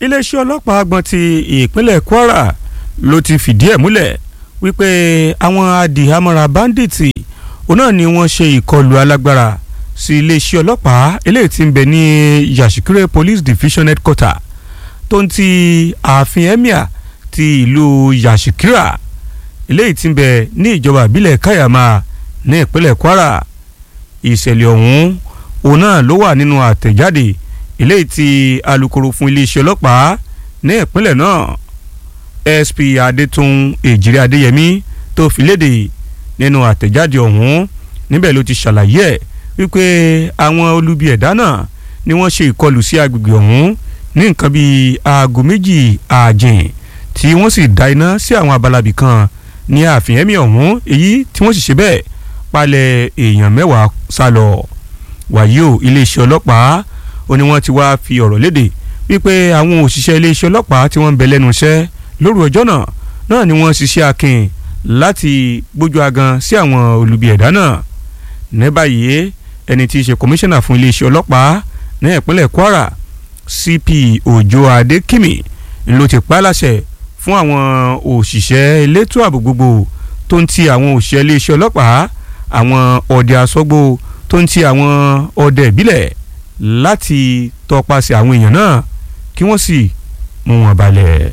iléeṣẹ́ ọlọ́pàá agbọ̀n ti ìpínlẹ̀ Kwara ló ti fìdí ẹ̀ múlẹ̀ wípé àwọn adìhámọ́ra báńdíìtì òun náà ni wọ́n ṣe ìkọlù alágbára sí iléeṣẹ́ ọlọ́pàá eléyìí tí ń bẹ ní Yashikire Police Division headquarter tó ń ti ààfin emir ti ìlú Yashikira eléyìí tí ń bẹ ní ìjọba ìbílẹ̀ Kayama ní ìpínlẹ̀ Kwara ìṣẹ̀lẹ̀ ọ̀hún òun náà ló wà nínú àtẹ̀jáde eléyìí tí alukoro fún iléeṣẹ́ ọlọ́pàá ní ìpínlẹ̀ náà SP Adétún Èjìrè Adéyẹmí tó fi léde nínú àtẹ̀jáde ọ̀hún níbẹ̀ ló ti ṣàlàyé ẹ̀ wípé àwọn olubi ẹ̀dá náà ni wọ́n ṣe ìkọlù sí agbègbè ọ̀hún ní nǹkan bíi aago méjì ààjìn tí wọ́n sì dá iná sí àwọn abalabi kan ní ààfin ẹ̀mí ọ̀hún èyí tí wọ́n sì ṣe bẹ́ẹ̀ palẹ̀ èèyàn mẹ́wàá sá lọ wàyí o iléeṣẹ́ ọlọ́pàá ó ní wọ́n ti wá fi ọ̀rọ̀ léde wípé àwọn òṣìṣẹ́ iléeṣẹ́ ọlọ́pàá tí wọ́n ń bẹ lẹ́nu iṣẹ́ lóru ọjọ́ náà náà ni wọ́n ṣiṣẹ́ akin láti gbójú agan sí àwọn olubi ẹ̀dá náà ní báyìí ẹni tí í ṣe kọmíṣánná fún iléeṣẹ́ ọlọ́pàá ní ìpínlẹ̀ Kwara CP Òjó Adékìmí ló ti pa á láṣẹ fún àwọn òṣìṣẹ́ elétò ààbò gbogbo tó ń ti àwọn òṣìṣẹ́ iléeṣẹ́ ọlọ́pàá àwọn ọdẹ asọ́gbó tó ń ti àwọn ọdẹ ìbílẹ̀ láti tọpasẹ̀ àwọn èèyàn náà kí wọ́n sì mú wọn balẹ̀.